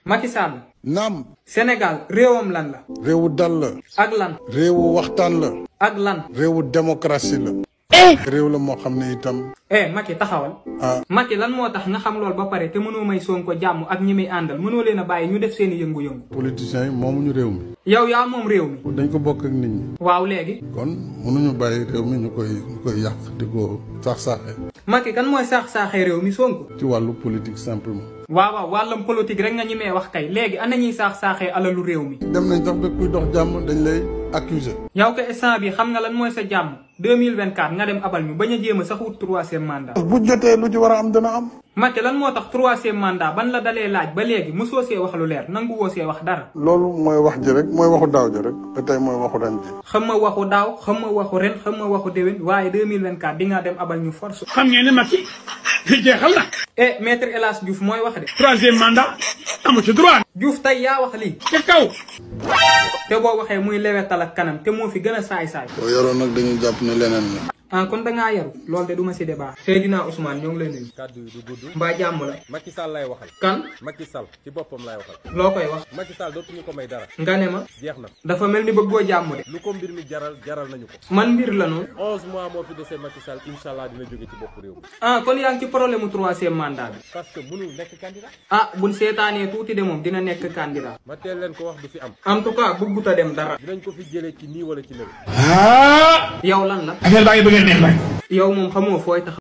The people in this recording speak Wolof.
Macky Sall naam Sénégal réewam lan la réewu dal la ak lan réewu waxtaan la ak lan réewu démocratie la réew la moo xam ne itam eh Macky taxawal ah Macky lan moo tax nga xam lool ba pare te mënoo may Sonko jàmm ak ñi muy àndal mënoo leen a bàyyi ñu def seeni yëngu-yëngu politiciens yi moomuñu réew mi yow yaa moom réew mi dañ ko bokk ak nit ñi waaw léegi kon mënuñu bàyyi réew mi ñu koy ñu koy yàq di ko saax-saaxe Macky kan mooy saax-saaxee réew mi Sonko ci wàllu politique simplement waaw waaw wàllam politique rek nga ñi mee wax kay léegi ana ñuy saax-saaxee alalu réew mi dem nañ sax ba kuy dox jàmm dañ lay accuser yow ko instant bi xam nga lan mooy sa jàmm 2024 nga dem abal ñu bañ a jéem a sax wut troisième mandat bu jotee lu ci war a am dana am Macky lan moo tax troisième mandat ban la dalee laaj ba léegi mosoo see wax lu leer nangu woo see wax dara loolu mooy wax ji rek mooy waxu daaw ji rek ba tey mooy waxu ren ji xam ma waxu daaw xam ma waxu ren xam ma waxu déwén waaye 2024 di nga dem abal ñu force xam ngeen ne Macky jeexal na eh maître El Hadj Diouf mooy wax de troisième mandat amu ci droit Diouf tey yaa wax lii ca kaw te boo waxee muy lewetal ak kanam te moo fi gën a saay-saay boo yoroon nag dañuy jàpp ne leneen la ah kon dangaa yaru loolu de du ma si débat Seydina Ousmane ñoo ngi lay nuyu kàddu yi du gudd mbaa jàmm la Macky Sall lay waxal kan Macky Sall ci boppam lay waxal loo koy wax Macky Sall dootuñu ko may dara nga ne ma jeex na dafa mel ni bëggoo jàmm de lu ko mbir mi jaral jaral nañu ko man mbir la noonu onze mois moo fi desee Macky Sall incha allah dina jóge ci bopp réew mi ah kon yaa ngi ci problème mu troisième mandat bi parce que mënul nekk candidat ah buñ seetaanee tuuti de moom dina nekk candidat ma teel leen ko wax du fi am en tout cas bëggut a dem dara dinañ ko fi jëlee ci nii wala ci nële ah yow lan la affaire baa ngi bëgg a neex nag yow moom xamoo fooy tax